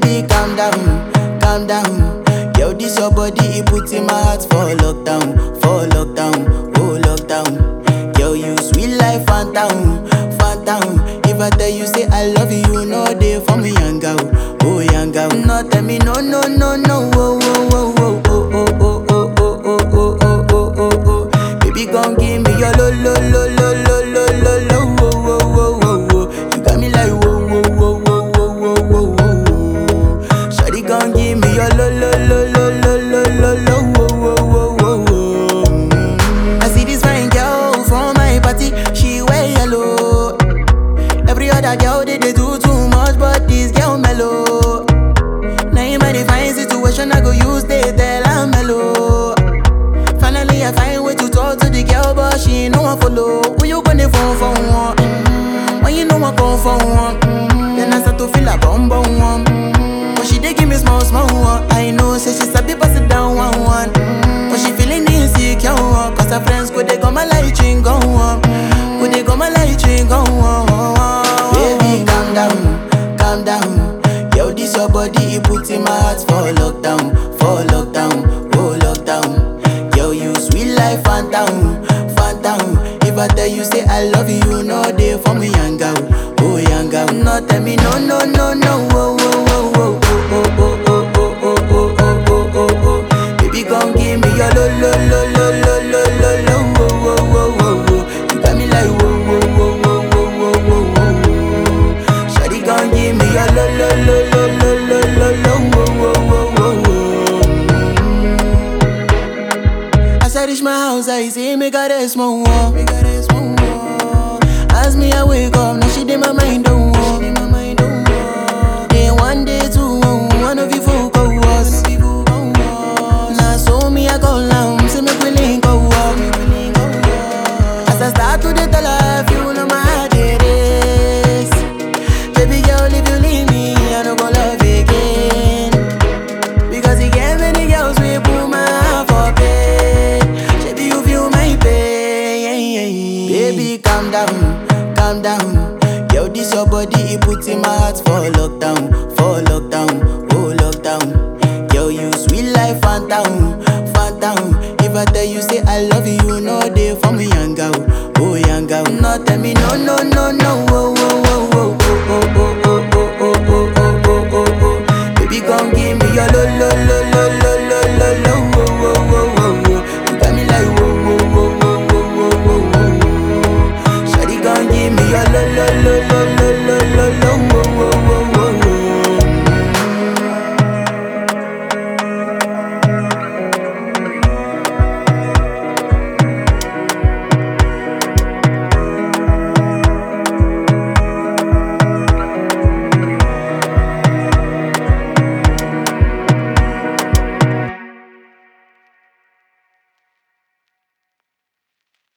Baby, calm down, calm down. Yo, this your body, it puts in my heart for lockdown, for lockdown, oh lockdown. Yo, you sweet life, phantom, phantom. If I tell you say I love you, you know they for me, young girl, oh young girl. No, tell me no, no, no, no, oh, oh, oh, oh, oh, oh, oh, oh, oh, oh, oh, oh, oh, oh, oh. Baby, gon' give me your lo, lo, lo, lo, lo, lo, lo, lo, oh, oh, oh, oh, oh. You got me like whoa, whoa, whoa, whoa, whoa, whoa, whoa, whoa. Shawty gon' give me your lo, lo, lo, lo, lo, lo, lo, lo, oh, oh, oh, oh, oh. Mm. I see this fine girl from my party, she wear yellow. Every other girl they, they do too much, but this girl mellow. Now in my fine situation, I go use they tell I'm mellow. Finally, I find way to talk to the girl, but she ain't no one follow. Who you gonna phone for one? Mm, When you know I come for one, Mm, then I start to feel a bum bum one. Mm, But she dey give me small small one. I know, say she sabi pass it down one one. Mm, But she feeling insecure, one, cause her friends go they go my light ring go on, go they go my light ring go on. Baby, calm down, calm down. Yo, this your body, it puts in my heart for lockdown, for lockdown, oh lockdown. Yo, you sweet life, phantom, phantom. If I tell you say I love you, you know they for me, young girl, oh young girl. No, tell me no, no, no, no, oh, oh, oh, oh, oh, oh, oh, oh, oh, oh, oh, oh, oh, oh. Baby, gon' give me your lo, lo, lo, lo, lo, lo, lo, lo, oh, oh, oh, oh, oh. You got me like whoa, whoa, whoa, whoa, whoa, whoa, whoa, whoa. Shawty gon' give me your lo, lo, lo, lo, lo, lo, lo, lo, oh, oh, oh, oh, oh. As I reach my house, I see me got a small wall. Me got a small wall. As me I wake up, now she did my mind don't walk. Then one day two, one of you folk go was. Now so me I go down, see me willing go walk. As I start to dey tell her, you know my heart it is. Baby girl, if you leave me, I don't go love again. Because he gave many girls we put my heart for pain. Baby, you feel my pain. Baby, calm down, calm down. Yo, this your body, it puts in my heart for lockdown, for lockdown, oh lockdown. Yo, you sweet life, phantom, phantom. If I tell you say I love you, you know they for me, young girl, oh young girl. No, tell me no, no, no, no,